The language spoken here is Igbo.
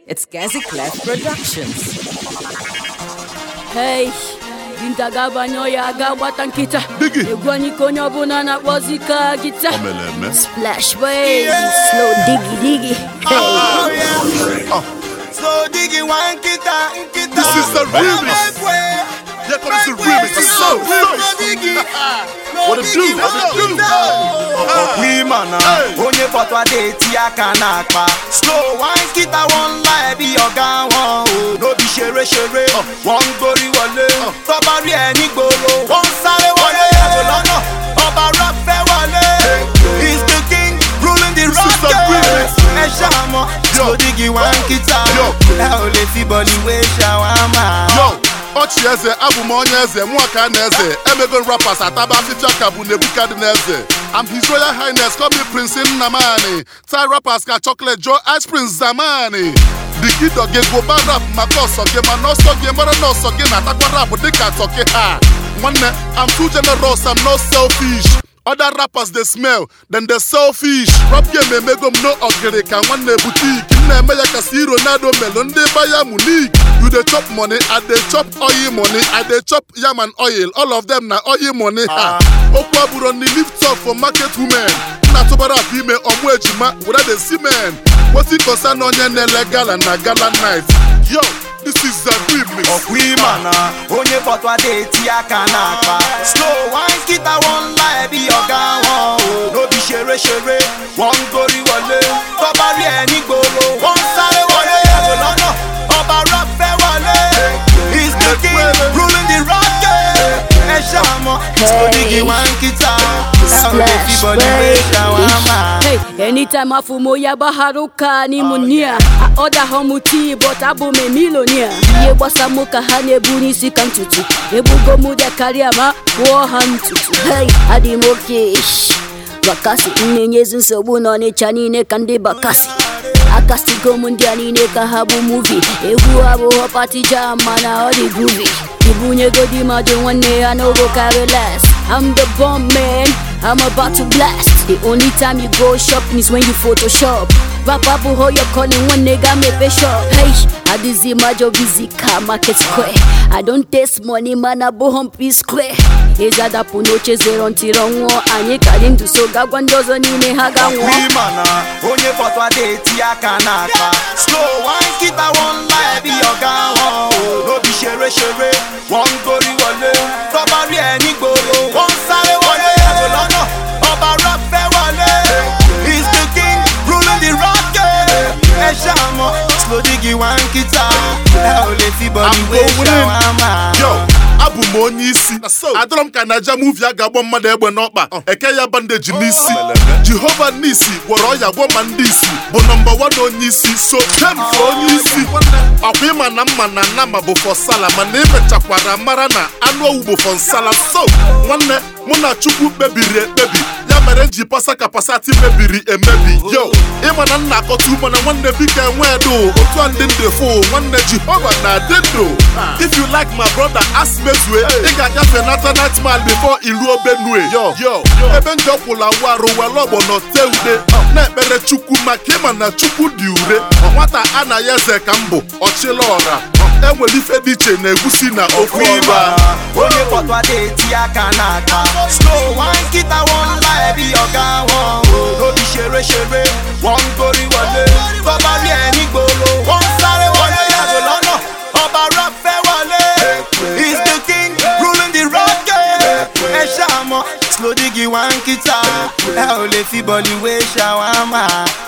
It's Gazi Clef Productions. Hey, dinta ga-abanye ya aga gbata nkịta Biggie. egwu anyị ka onye ọbụla na-akpọzi ka gịta O mere eme. splash boy slow digi digi hey. Oh, yeah. So diggy one kita kita. This is the remix. Here comes the remix. So, so. What it do? What it do? Ọ̀pìmọ̀nà Hey. onye fọtụ adé eti aka n'akpa. Slow one kita one lie bí ọ̀gá wọn o. N'obi ṣeré ṣeré, wọ́n ń gorí wọlé. Tọ́ba rí ẹ nígboro, wọ́n ń sáré wọlé. Yàgò lọ́nà, ọba rock fẹ́ wọlé. He's the king ruling the This is the rock. remix. Ẹ ṣàmọ̀, slow diggy one kita. Yo. Ẹ ò lè fi bọ̀lì wé ṣàwámà. Yo, ọchị eze abụ m onye eze mụọ ka na eze emego rappers ataba afịfịa ka bụ nebukadneze I'm his royal highness call me prince nnamani tie rappers ka chocolate joe ice prince zamani dikido gị gụba rap maka ọsọ gị mana ọsọ gị mara na ọsọ gị na-atakwa rap dịka tọki ha nwanne I'm too generous I'm not selfish Other rappers they smell, then they selfish. Rap game emego m no ogiri ka nwanne boutique. M na-eme ya ka si Ronaldo melo ndị Bayern Munich. You dey chop money, I dey chop oil money, I dey chop yam and oil. All of them na oil money ha. Okwu abụrụ ni lift up for market women. M na-atụbara afọ ime ọmụ ejima were the semen. Wetin concern onye na-ele gala na gala night. Yo, this is the remix. ọ̀pìmọ̀nà onye fọtụ adé eti aka n'akpa. slow one kita one lie bí ọ̀gá wọn o. n'obi ṣeré ṣeré wọ́n ń gorí wọlé. tọ́ba rí ẹ nígboro wọ́n ń sáré wọlé. yàgò lọ́nà ọba rock fẹ́ wọlé. he's the king ruling the rock game. ẹ ṣàmọ̀ slow diggy one kita. ẹ ò lè fi splash bọ̀lì wé ṣàwámà. Hey, anytime afumo ya baharuka ni munia Oda homuti but abụ m milonia Ihe gbasa mụ ka ha na-ebu n'isi ka ntutu Ebugo mụ dị karịa ma kwụọ ha ntutu Hey, adị m oke shh. Bakasi na-enyezi nsogbu n'ọnịcha niile ka ndị bakasi akasigo m ndị a niile ka ha bụ muvi egwu abụghọ pati jam mana ọ dị groovy ibunyegodi mmadụ nwanne ya n'ogo carry less I'm the bomb man I'm about to blast The only time you go shopping is when you photoshop Rap abụghọ your calling nwanne ga mepe shop Hey, adịzi majọ busy ka market square I don't taste money man abụghọ m p square ezi adapụ n'oche zero ntiri ọnwụọ anyị ka dị ndụ so gagwa ndị ọzọ niile ha ga nwụọ ọ̀pìmọ̀nà onye fọtụ adé eti aka n'akpa. slow one kita one lie bí ọ̀gá wọn o. n'obi ṣeré ṣeré wọ́n ń gorí wọlé. tọ́ba rí ẹ nígboro wọ́n ń sáré wọlé. yàgò lọ́nà ọba rock fẹ́ wọlé. he's the king ruling the rock game. ẹ ṣàmọ̀ slow diggy one kita. ẹ ò lè fi bọ̀lì I'm wé going in. ṣàwámà. Yo, abụ m onye isi adọrọ m ka naija muvi a ga-agbọ mmadụ egbe n'ọkpa eke ya bandeji n'isi jehova n'isi gwọrọ ọya gwọ ma ndị isi bụ nọmba wan onye isi so james onye isi ọkwa ịma na mma na nama bụ fọ sala mana imechakwara mara na anụ owu bụ fọ nsala so nwanne mụ na chukwu kpebiri ekpebi ya mere m ji pasa ka pasati mebiri emebi yo ịma na nna akọta mana nwanne biko enwe edo otu a ndị ndị fụ nwanne jehova na-adị ndụ if you like my brother ask mezue ị ga-agafe nata nightmal before iruo benue yo yo ebe ndị ọkwụla warụ were ọgbọnọ tee ude na-ekpere chukwu maka ịma na chukwu dị ure nwata a na ya eze ka m bụ ọchịla ọra enwere ife dị iche na egusi na ofe ọ̀pìmọ̀nà ọra onye fọtụ adé eti aka n'akpa. slow one kita one lie bí ọ̀gá wọn o. n'obi ṣeré ṣeré wọ́n ń gorí wọlé. tọ́ba rí ẹ nígboro wọ́n ń sáré wọlé. yàgò lọ́nà ọba rock fẹ́ wọlé. he's the king ruling the rock game. ẹ ṣàmọ̀ slow diggy one kita. ẹ ò lè fi bọ̀lì wé ṣàwámà.